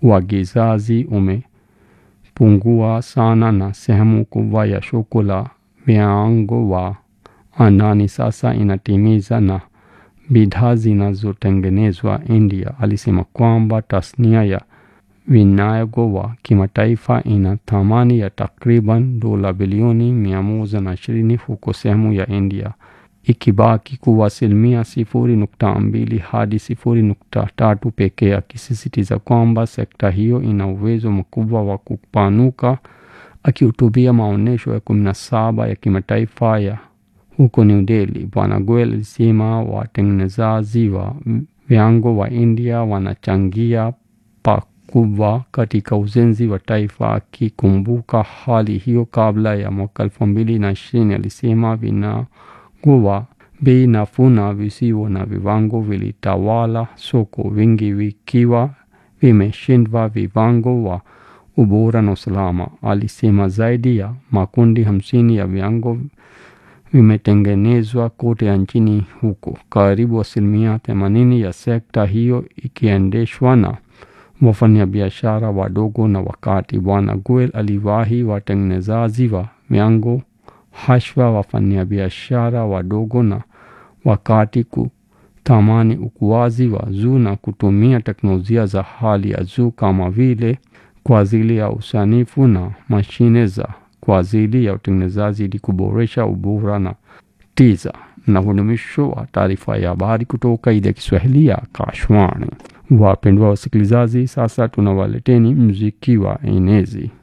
uagizaji umepungua sana na sehemu kubwa ya soko la viwango wa andani sasa inatimiza na bidhaa zinazotengenezwa India. Alisema kwamba tasnia ya vinyago wa kimataifa ina thamani ya takriban dola bilioni mia moja na ishirini huko sehemu ya India ikibaki kuwa asilimia sifuri nukta mbili hadi sifuri nukta tatu pekee, akisisitiza kwamba sekta hiyo ina uwezo mkubwa wa kupanuka. Akihutubia maonyesho ya kumi na saba ya kimataifa ya huko New Delhi, Bwana Goel alisema watengenezaji wa viwango wa India wanachangia pakubwa katika ujenzi wa taifa. Akikumbuka hali hiyo kabla ya mwaka elfu mbili na ishirini, alisema vinyago wa bei nafuu na visivyo na viwango vilitawala soko, vingi vikiwa vimeshindwa viwango wa ubora na usalama. Alisema zaidi ya makundi hamsini ya viwango vimetengenezwa kote nchini huko, karibu asilimia themanini ya sekta hiyo ikiendeshwa na wafanyabiashara wadogo na wakati. Bwana Goel aliwahi watengenezaji wa viwango hashwa wafanyabiashara wadogo na wakati kutamani ukuaji wa juu na kutumia teknolojia za hali ya juu kama vile kwa ajili ya usanifu na mashine za kwa ajili ya utengenezaji ili kuboresha ubora na tija. Na huu ni mwisho wa taarifa ya habari kutoka idhaa ya Kiswahili ya Kashwani. Wapendwa wasikilizaji, sasa tunawaleteni mziki wa enezi.